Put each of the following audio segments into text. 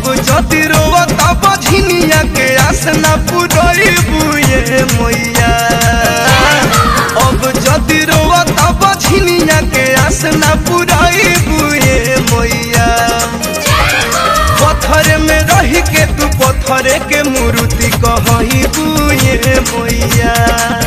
अब जति रोवत बझिनिया के आसना पुरई बुए मैया अब जति रोवत बझिनिया के आसना पुरई बुए मैया पत्थर में रही के तू पत्थर के मूर्ति कहही बुए मैया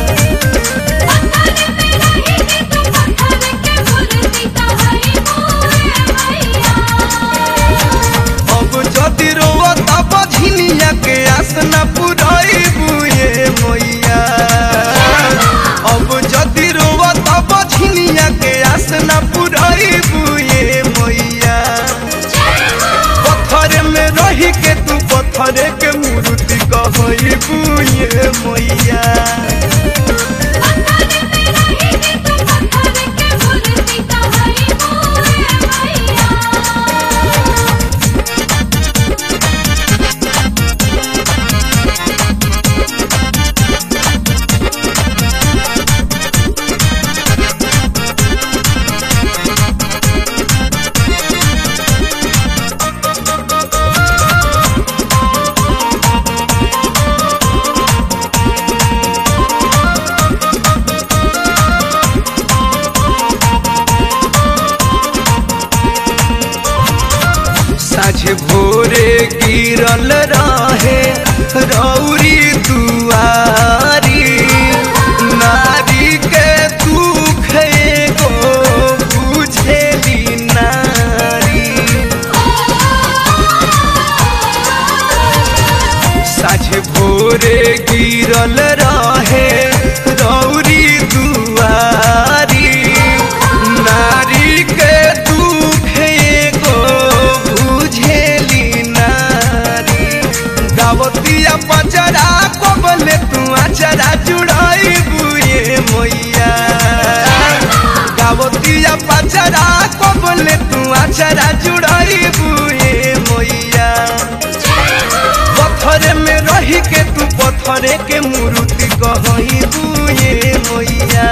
अब जति रोवत बझिनिया के आसना पुरई बुए मैया अब जति रोवत बझिनिया के आसना पुरई बुए मैया पत्थर में रही के तू पत्थर के मूर्ति कहई बुए मैया साझे भोरे गिरल रहे रौरी दुआरी नारी के दुख एगो बुझेली नारी साझे भोरे गिरल रहे रौरी दुआरी नारी के दुख एगो बुझेली नारी गावतिया पचरा कोबले तू आचरा जुड़ाई बुए मैया गावतिया पचरा कोबले तू आचरा जुड़ाई बुए मैया पत्थर में रही के तू पत्थर के मूर्ति कहही बुए मैया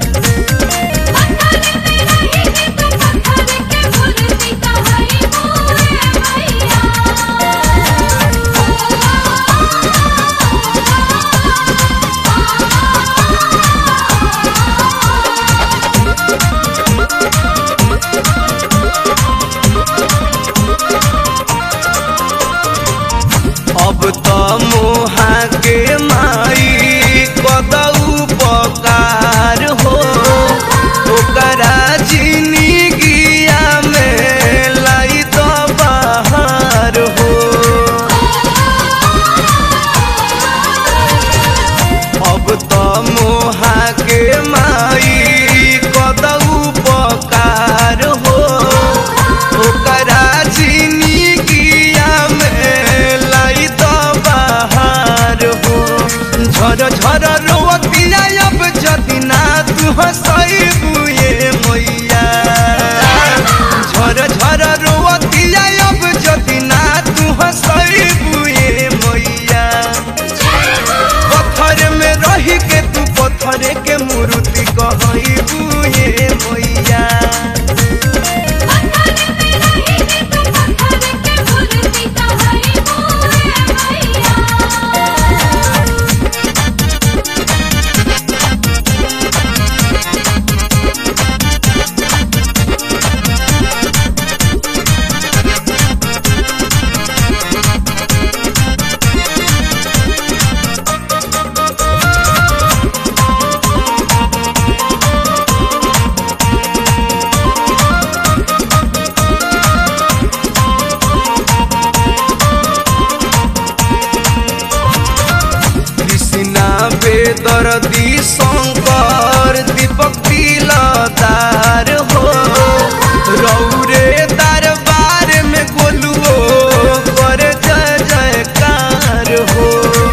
अब त मोहा के माई कदऊ पकार हो ओकरा जिंदगिया में लाई तो बाहर हो अब त मोहा के माई कदऊ पकार हो ओकरा जिंदगिया में लाई तो बाहर हो झर झर रोवतिया अब जदिना तू हंसई बुए मैया झर झर रोवतिया अब जदिना तू हंसई बुए मैया पत्थर में रही के तू पत्थर के मूर्ति कहई बुए मैया कृष्णा बेदर्दी शंकर दीपक तिलदार हो रौरे दरबार में गोलुओ कर जय जयकार हो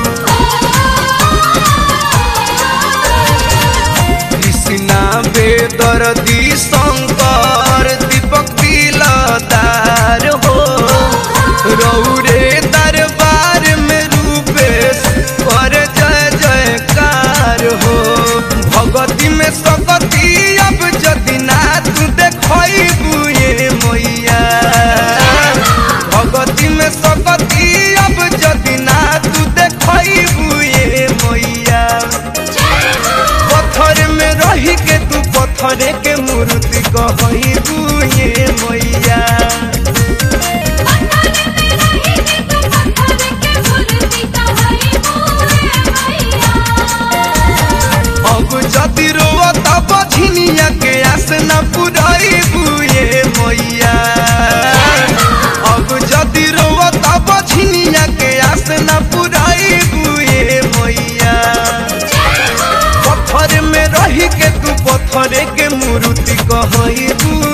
कृष्णा बेदर्दी शंकर दीपक तिलदार हो रौरे दरबार में रूपेश कर जय जयकार हो रही के तू पत्थरे के मूर्ति कहबू ये मैया अब जदि रोआ तब झिनिया के आस न पुराइबू ये मैया अब जदि रोआ तब झिनिया के आस न पुराइबू ये मैया पत्थर में रही के तू पत्थरे के मूर्ति कहबू